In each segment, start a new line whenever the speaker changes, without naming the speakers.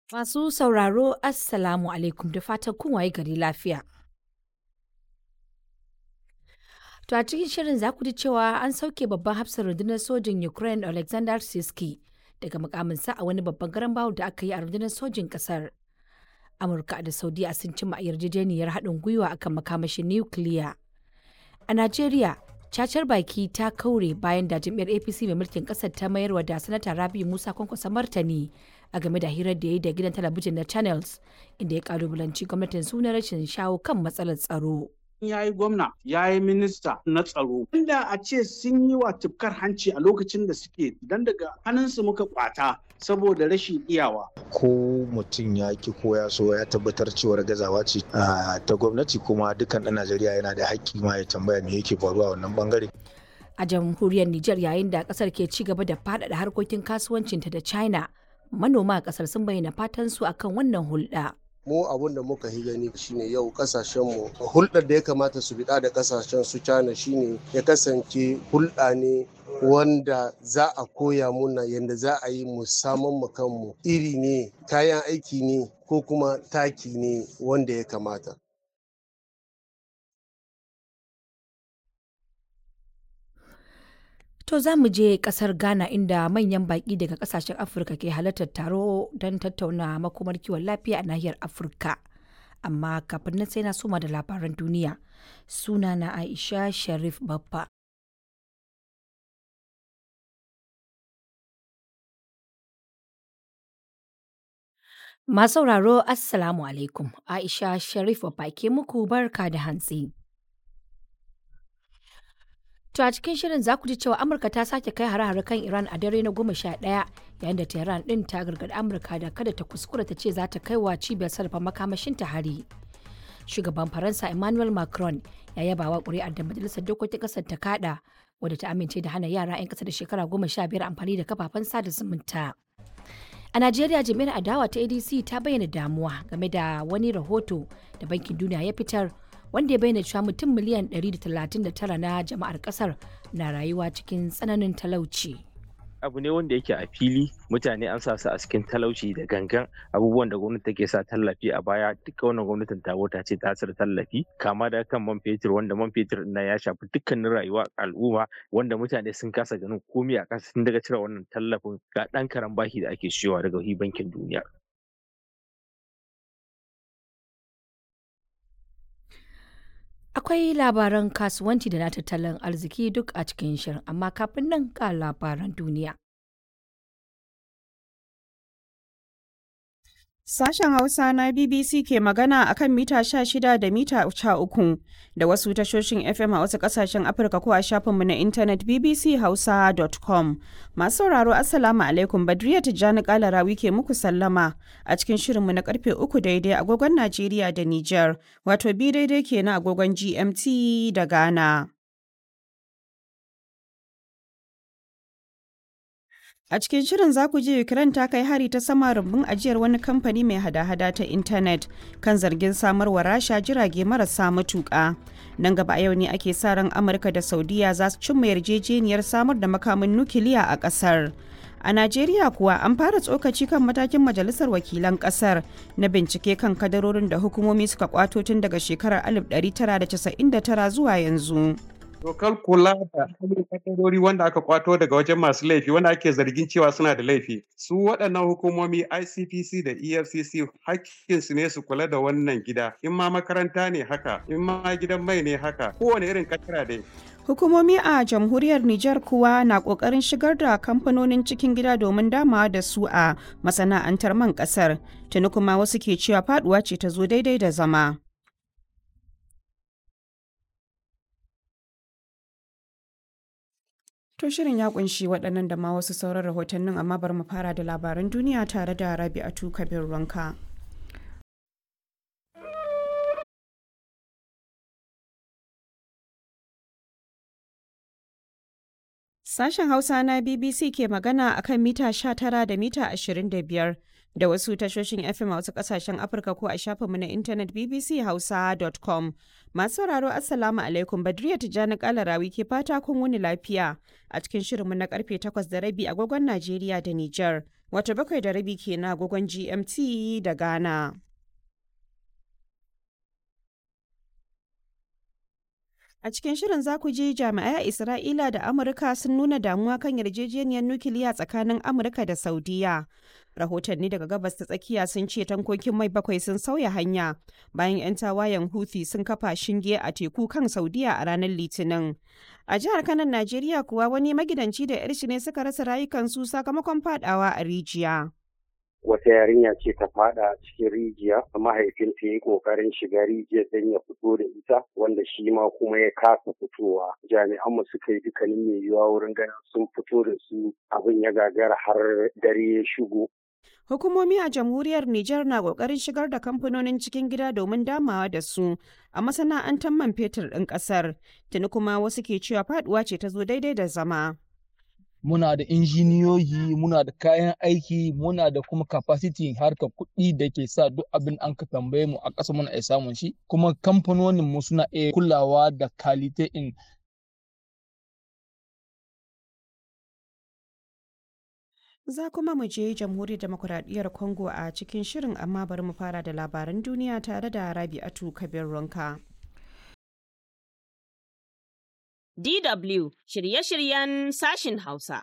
Masu sauraro Assalamu alaikum da fatan kun waye gari lafiya. To a cikin shirin za ku ji cewa an sauke babban hafsar rundunar sojin Ukraine Alexander Siski daga mukaminsa a wani babban garan bawo da aka yi a rundunar sojin kasar. Amurka da Saudiya sun cimma yarjejeniyar haɗin gwiwa akan makamashin nukiliya. A Najeriya, cacar baki ta kaure bayan da jam'iyyar APC mai mulkin ƙasar ta mayarwa da sanata Rabi Musa kwankwasa martani a game da hirar da ya yi da gidan talabijin na Channels inda ya kalubalanci gwamnatin suna rashin shawo kan matsalar tsaro.
ya yi gwamna ya yi minista na tsaro inda a ce sun yi wa tufkar hanci a lokacin da suke dan daga hannunsu muka kwata saboda rashin iyawa
ko mutum ya ki ko ya so ya tabbatar cewar gazawa ce ta gwamnati kuma dukkan ɗan najeriya yana da haƙƙi ma ya tambaya me yake faruwa wannan bangare
A jamhuriyar Nijar yayin da kasar ke ci gaba da faɗaɗa harkokin kasuwancinta da China, manoma a kasar sun bayyana fatan su akan wannan hulɗa.
mu abun da muka yi gani shine yau kasashenmu hulɗar da ya kamata su biɗa da kasashen su China shine ya kasance hulɗa ne wanda za a koya muna yadda za a yi mu saman mu kanmu iri ne kayan aiki ne ko kuma taki ne wanda ya kamata
To za mu je kasar Ghana inda manyan baƙi daga kasashen Afirka ke halartar taro don tattauna makomar kiwon lafiya a nahiyar Afirka. Amma kafin nan sai na soma da labaran duniya. Suna na Aisha Sharif Babba. Masu sauraro Assalamu alaikum. Aisha Sharif Babba ke muku barka da hantsi. To a cikin shirin za ku ji cewa Amurka ta sake kai hare-hare kan Iran a dare na goma sha ɗaya yayin da Tehran ɗin ta gargaɗi Amurka da kada ta kuskura ta ce za ta kai wa cibiyar sarrafa makamashin ta hari. Shugaban Faransa Emmanuel Macron ya yaba wa ƙuri'ar da Majalisar Dokokin ƙasar ta kaɗa wadda ta amince da hana yara 'yan ƙasa da shekara goma sha biyar amfani da kafafen sada zumunta. A Najeriya jami'ar adawa ta ADC ta bayyana damuwa game da wani rahoto da Bankin Duniya ya fitar wanda ya bayyana cewa mutum miliyan 139 na jama'ar kasar na rayuwa cikin tsananin talauci.
abu ne wanda yake a fili mutane an sa su a cikin talauci da gangan abubuwan da gwamnati take sa tallafi a baya duka wannan gwamnatin ta ta ce ta da tallafi kama da kan man fetur wanda man fetur na ya shafi dukkanin rayuwa al'umma wanda mutane sun kasa ganin komai a kasa sun daga cire wannan tallafin ga dan karan bashi da ake shiyowa daga bankin duniya
Akwai labaran kasuwanci da na tattalin arziki duk a cikin shirin, amma kafin nan ga labaran duniya.
Sashen Hausa na BBC ke magana a kan mita 16 da mita 13 da wasu tashoshin FM a wasu kasashen Afirka ko a shafinmu na intanet bbchausa.com. Masu sauraro Assalamu alaikum Badriya Tijjani Kalarawi ke muku sallama a cikin shirinmu na karfe uku daidai agogon Najeriya da Nijar, wato bi daidai kenan agogon GMT da Ghana. A cikin shirin za ku je Ukraine ta kai hari ta sama rumbun ajiyar wani kamfani mai hada-hada ta intanet kan zargin samarwa rasha jirage marasa matuƙa. Nan gaba a yau ne ake sa ran Amurka da Saudiya za su cimma yarjejeniyar samar da makamin nukiliya a ƙasar. A Najeriya kuwa an fara tsokaci kan matakin Majalisar Wakilan Ƙasar na bincike kan kadarorin da hukumomi suka kwato tun daga shekarar 1999 zuwa yanzu.
dokar kula da kadarori wanda aka kwato daga wajen masu laifi wanda ake zargin cewa suna da laifi su waɗannan hukumomi icpc da efcc hakkinsu ne su kula da wannan gida in ma makaranta ne haka in ma gidan mai ne haka kowane irin katara dai
Hukumomi a jamhuriyar Nijar kuwa na ƙoƙarin shigar da kamfanonin cikin gida domin damawa da su a masana'antar man ƙasar. Tuni kuma wasu ke cewa faduwa ce ta zo daidai da zama. To shirin ya kunshi waɗannan da ma wasu sauran rahotannin amma bari mu fara da labaran duniya tare da Rabi'atu Kabir Ranka. Sashen Hausa na BBC ke magana a kan mita 19 da mita 25 da wasu tashoshin FM a wasu kasashen Afirka ko a shafinmu na intanet bbchausa.com. Masu sauraro Assalamu alaikum Badriya Tijjani Kalarawi ke fata kun wuni lafiya a cikin shirinmu na karfe 8 da rabi agogon Najeriya da Nijar, wata bakwai da rabi ke na agogon GMT da Ghana. A cikin shirin za ku ji jami'ai a Isra'ila da Amurka sun nuna damuwa kan yarjejeniyar nukiliya tsakanin Amurka da Saudiya. Rahotanni daga gabas ta tsakiya sun ce tankokin mai bakwai sun sauya hanya bayan 'yan tawayen Houthi sun kafa shinge a teku kan Saudiya a ranar Litinin. A jihar Kanan Najeriya kuwa wani magidanci da 'yar shi ne suka rasa rayukansu sakamakon fadawa a rijiya.
wata yarinya ce ta fada cikin rijiya mahaifinta ya yi kokarin shiga rijiyar don ya fito da ita wanda shi ma kuma ya kasa fitowa jami'an mu suka yi dukkanin mai yiwuwa wurin ganin sun fito da su abin ya gagara har dare ya shigo
Hukumomi a jamhuriyar Nijar na ƙoƙarin shigar da kamfanonin cikin gida domin damawa da su a masana'antar man fetur ɗin ƙasar. Tuni kuma wasu ke cewa faɗuwa ce ta zo daidai da zama.
muna da injiniyoyi muna da kayan aiki muna da kuma capacity harkar kuɗi da ke sa duk abin an ka tambaye mu a ƙasa muna iya samun shi kuma kamfanonin mu suna iya kulawa da kalite in
Za kuma mu je jamhuriyar demokuraɗiyyar Congo a cikin shirin amma bari mu fara da labaran duniya tare da Rabi'atu Kabir Ronka.
DW shirye-shiryen sashin Hausa.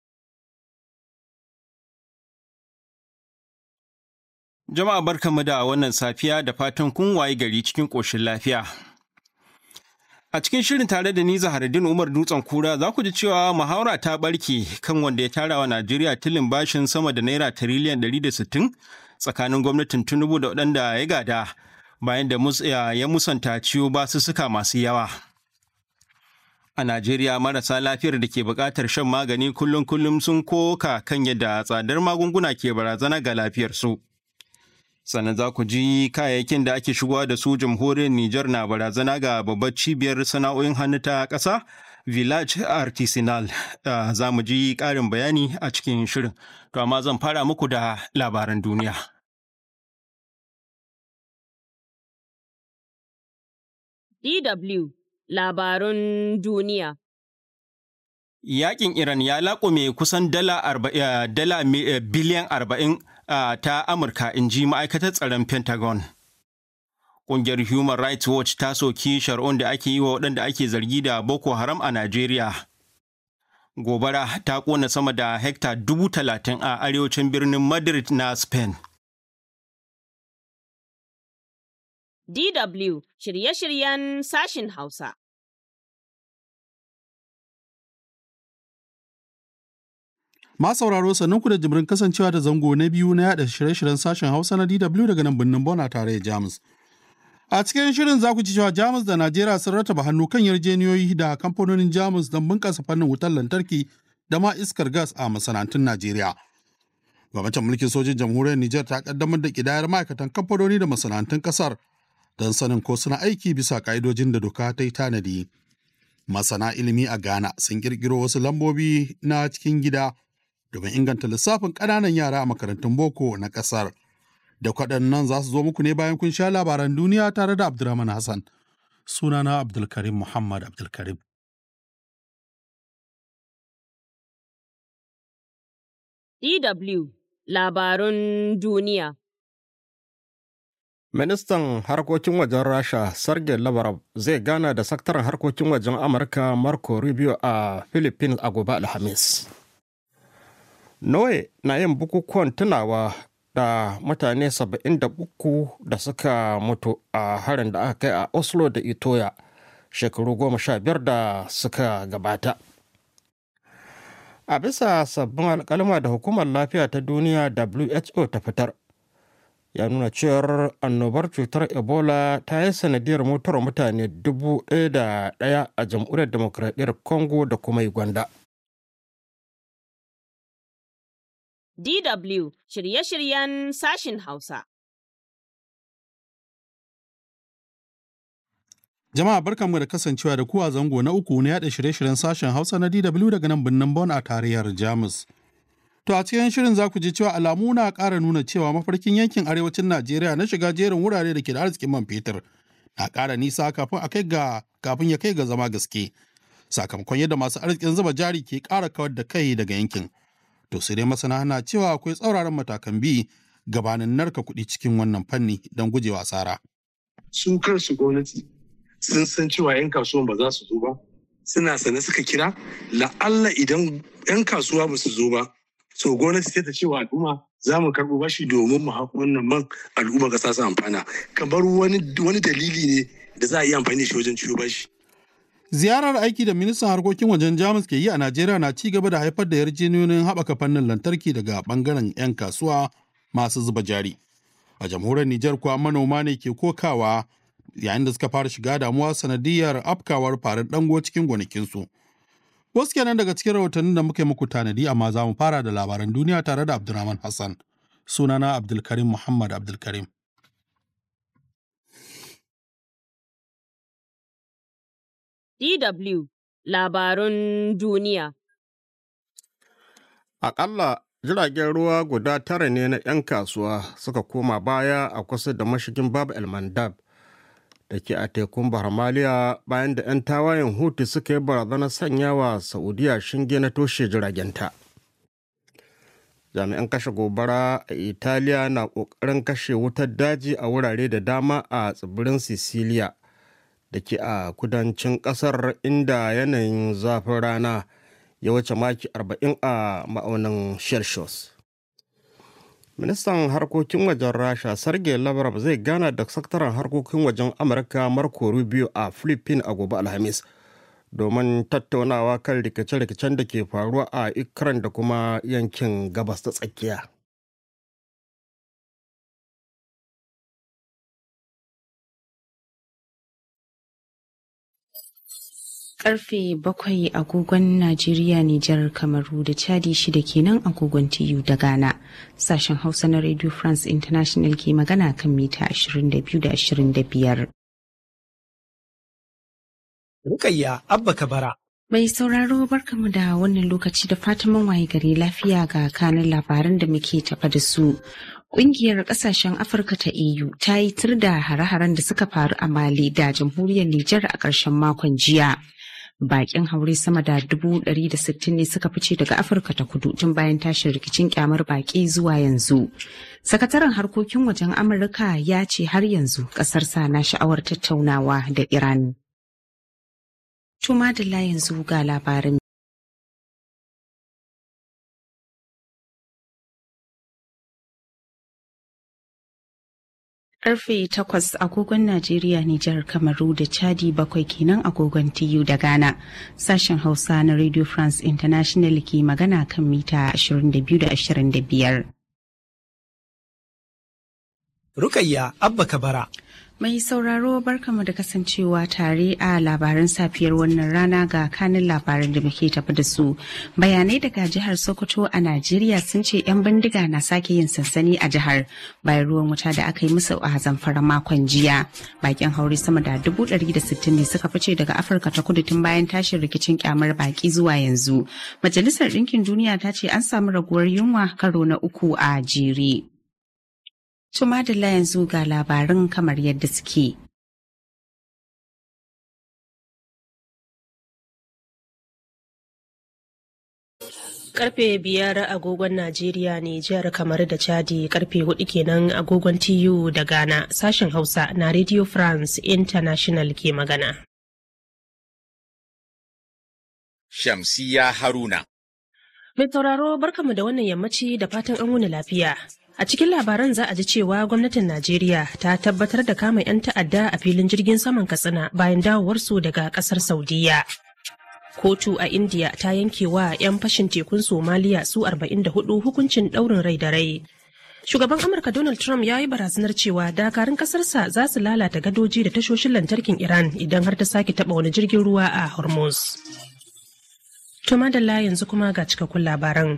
Jama'a barkanmu da wannan safiya da fatan kun waye gari cikin ƙoshin lafiya. A cikin shirin tare da ni Zaharaddin Umar Dutsen Kura za ku ji cewa muhawara ta barke kan wanda ya tara wa Najeriya tilin bashin sama da naira tiriliyan 160 tsakanin gwamnatin Tinubu da waɗanda ya gada bayan da ya musanta ciwo basussuka masu yawa. A Najeriya marasa lafiyar da ke buƙatar shan magani kullum-kullum sun koka kan yadda tsadar magunguna ke barazana ga lafiyarsu. Sannan za ku ji kayayyakin da ake shigowa da su jamhuriyar Nijar na barazana ga babbar cibiyar sana'o'in hannu ta ƙasa Village Artisanal. Za mu ji ƙarin bayani a cikin shirin. To amma zan fara muku da labaran duniya.
DW labarun duniya.
Yaƙin Iran ya laƙume kusan dala, dala biliyan arba'in ta Amurka in ji ma'aikatar tsaron Pentagon. Ƙungiyar Human Rights Watch ta soki shari'un da ake yi wa waɗanda ake zargi da Boko Haram a Najeriya. Gobara ta ƙona sama da hekta dubu talatin a arewacin birnin Madrid na Spain.
DW shirye-shiryen sashin Hausa.
Ma sauraro ku da jimirin kasancewa da zango na biyu na yada shirye-shiryen sashen Hausa na DW daga nan birnin Bona tare da Jamus. A cikin shirin za ku ci cewa Jamus da Najeriya sun rataba hannu kan yarjeniyoyi da kamfanonin Jamus don bunƙasa fannin wutar lantarki da ma iskar gas a masana'antun Najeriya. Gwamnatin mulkin sojin jamhuriyar Nijar ta kaddamar da kidayar ma'aikatan kamfanoni da masana'antun kasar don sanin ko suna aiki bisa ka'idojin da doka ta yi tanadi. Masana ilimi a Ghana sun kirkiro wasu lambobi na cikin gida domin inganta lissafin ƙananan yara a makarantun boko na ƙasar. Da kwaɗannan za su zo muku ne bayan kun sha labaran duniya tare da Abdulrahman Hassan. Sunana Abdulkarim Muhammad Abdulkarim.
DW labarun duniya.
Ministan harkokin wajen Rasha Sergei Lavrov zai gana da sakataren harkokin wajen Amurka Marco Rubio a Philippines a gobe Alhamis. Norway na yin bukukuwan tunawa da mutane 73 da suka mutu a harin da aka kai a Oslo da Itoya shekaru goma sha biyar da suka gabata. A bisa sabbin alkalma da hukumar lafiya ta duniya WHO ta fitar, ya nuna cewar annobar cutar ebola ta yi sanadiyar mutuwar mutane dubu ɗaya da ɗaya a jamhuriyar demokradiyyar congo da kuma uganda
DW shirye-shiryen sashin Hausa.
Jama'a barkanmu da kasancewa da kuwa zango na uku na yada shirye-shiryen sashen Hausa na DW daga nan birnin Bonn a tarayyar Jamus. To a cikin shirin za ku ji cewa alamu na ƙara nuna cewa mafarkin yankin arewacin Najeriya na shiga jerin wurare da ke da arzikin man fetur na ƙara nisa kafin a kai ga kafin ya kai ga zama gaske. Sakamakon yadda masu arzikin zuba jari ke ƙara kawar da kai daga yankin. To sai dai masana na cewa akwai tsauraran matakan bi gabanin narka kuɗi cikin wannan fanni don gujewa asara.
Su kansu gwamnati sun san cewa 'yan kasuwan ba za su zo ba suna sane suka kira la'alla idan 'yan kasuwa ba su zo ba so gwamnati sai ta ce wa al'umma za mu karɓo bashi domin mu haƙo wannan man al'umma ƙasa su amfana kamar wani wani dalili ne da za a yi amfani da shi wajen ciwo bashi.
Ziyarar aiki da ministan harkokin wajen Jamus ke yi a Najeriya na ci gaba da haifar da yarjejeniyoyin haɓaka fannin lantarki daga ɓangaren 'yan kasuwa masu zuba jari. A jamhuriyar Nijar kuwa manoma ne ke kokawa yayin da suka fara shiga damuwa sanadiyar afkawar farin dango cikin gonakinsu. Wasu kenan daga cikin rahotannin da muka yi muku tanadi amma za mu fara da labaran duniya tare da Abdulrahman Hassan. Sunana Abdulkarim Muhammad Abdulkarim.
DW Labarun Duniya
Aƙalla jiragen ruwa guda tara ne na 'yan kasuwa suka koma baya a kusa da mashigin Bab El Mandab da ke a tekun Bahar Maliya bayan da 'yan tawayen Hutu suka yi barazanar sanya wa Saudiya shinge na toshe jiragenta. Jami'an kashe gobara a Italiya na ƙoƙarin kashe wutar daji a wurare da dama a tsibirin Sicilia da ke a kudancin ƙasar inda yanayin zafin rana ya wuce maki 40 a ma'aunin Celsius. ministan harkokin wajen rasha sergei lavrov zai gana da sakataren harkokin wajen amurka marco rubio a philippines a gobe alhamis domin tattaunawa kan rikice-rikicen da ke faruwa a ikran da kuma yankin gabas ta tsakiya
karfe bakwai agogon Najeriya, Nijar, Kamaru da Chadi shida kenan agogon TU da Ghana. Sashen Hausa na Radio France International ke magana kan mita 22 da 25.
Rukayya Abba Kabara.
Mai sauraro barkamu da wannan lokaci da fatan waye gari lafiya ga kanin labaran da muke tafa da su. Ƙungiyar ƙasashen Afirka ta EU ta yi tur da hare-haren da suka faru a Mali da jamhuriyar Nijar a ƙarshen makon jiya. bakin haure sama da dubu ɗari da sittin ne suka fice daga afirka ta kudu tun bayan tashin rikicin kyamar baki zuwa yanzu sakataren harkokin wajen amurka ya ce har yanzu ƙasarsa na sha'awar tattaunawa da iran tuma da yanzu ga labarin Karfe takwas agogon Najeriya, Nijar, Kamaru da Chadi bakwai kenan agogon TU da Ghana. Sashen Hausa na Radio France International ke magana kan mita 22 da 25.
Rukayya Abba Kabara.
Mai sauraro barkamu da kasancewa tare a labaran safiyar wannan rana ga kanin labaran da muke tafi da su. Bayanai daga jihar Sokoto a Najeriya sun ce 'yan bindiga na sake yin sansani a jihar bayan ruwan wuta da aka yi musu a zamfara makon jiya. Bakin haure sama da dubu ɗari da sittin ne suka fice daga Afirka ta kudu tun bayan tashin rikicin kyamar baki zuwa yanzu. Majalisar Ɗinkin Duniya ta ce an samu raguwar yunwa karo na uku a jere. Tuma da yanzu ga labarin kamar yadda suke.
Karfe biyar agogon Najeriya ne jihar kamar da Chadi karfe hudu kenan agogon TU da Ghana sashen Hausa na Radio France International ke magana.
Shamsiya Haruna.
Mai tauraro barkamu da wannan yammaci da fatan an wuni lafiya. A cikin labaran za a ji cewa gwamnatin Najeriya ta tabbatar da kama 'yan ta'adda a filin jirgin saman Katsina bayan dawowarsu daga kasar Saudiya. Kotu a India ta yanke wa 'yan fashin tekun Somaliya su 44 hukuncin ɗaurin rai da rai. Shugaban Amurka Donald Trump ya yi barazanar cewa dakarun kasarsa za su lalata gadoji da tashoshin lantarkin Iran idan har ta sake taɓa wani jirgin ruwa a Hormuz. To madalla yanzu kuma ga cikakkun labaran.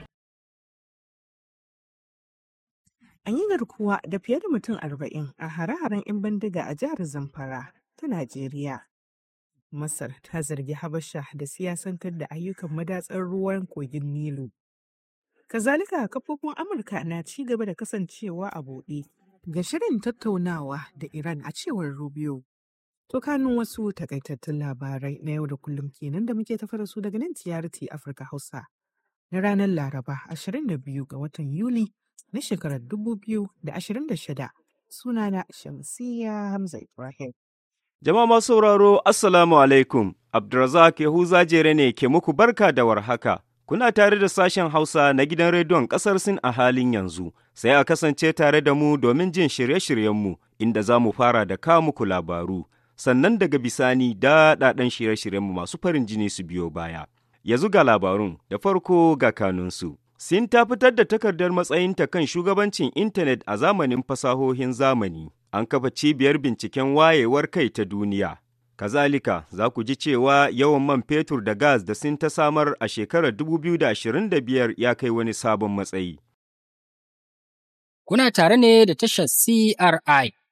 An yi garkuwa da fiye da mutum arba'in a hare-haren 'yan bindiga a jihar Zamfara ta Najeriya. Masar ta zargi Habasha da siyasantar da ayyukan madatsar ruwan kogin Nilu. Kazalika kafofin Amurka na ci gaba da kasancewa a buɗe ga shirin tattaunawa da Iran a cewar Rubio. To kanun wasu takaitattun labarai na yau da kullum kenan da muke tafa da su daga nan TRT Afirka Hausa na ranar Laraba 22 ga watan Yuli na shekarar 2026 sunana Shamsiyya Hamza Ibrahim.
Jama'a masu sauraro Assalamu alaikum Abdulrazak Yahuza Jere ne ke muku barka da warhaka. Kuna tare da sashen Hausa na gidan rediyon ƙasar Sin a halin yanzu, sai a kasance tare da mu domin jin shirye-shiryenmu inda za mu fara da kawo muku labaru, sannan daga bisani daɗaɗɗen shirye-shiryenmu masu farin jini su biyo baya. Yanzu ga labarun da farko ga kanunsu. Sin ta fitar da takardar matsayinta kan shugabancin intanet a zamanin fasahohin zamani. An kafa cibiyar binciken wayewar kai ta duniya. Kazalika, za ku ji cewa yawan man fetur da gas da sin ta samar a shekarar 2025 ya kai wani sabon matsayi.
Kuna tare ne da tashar CRI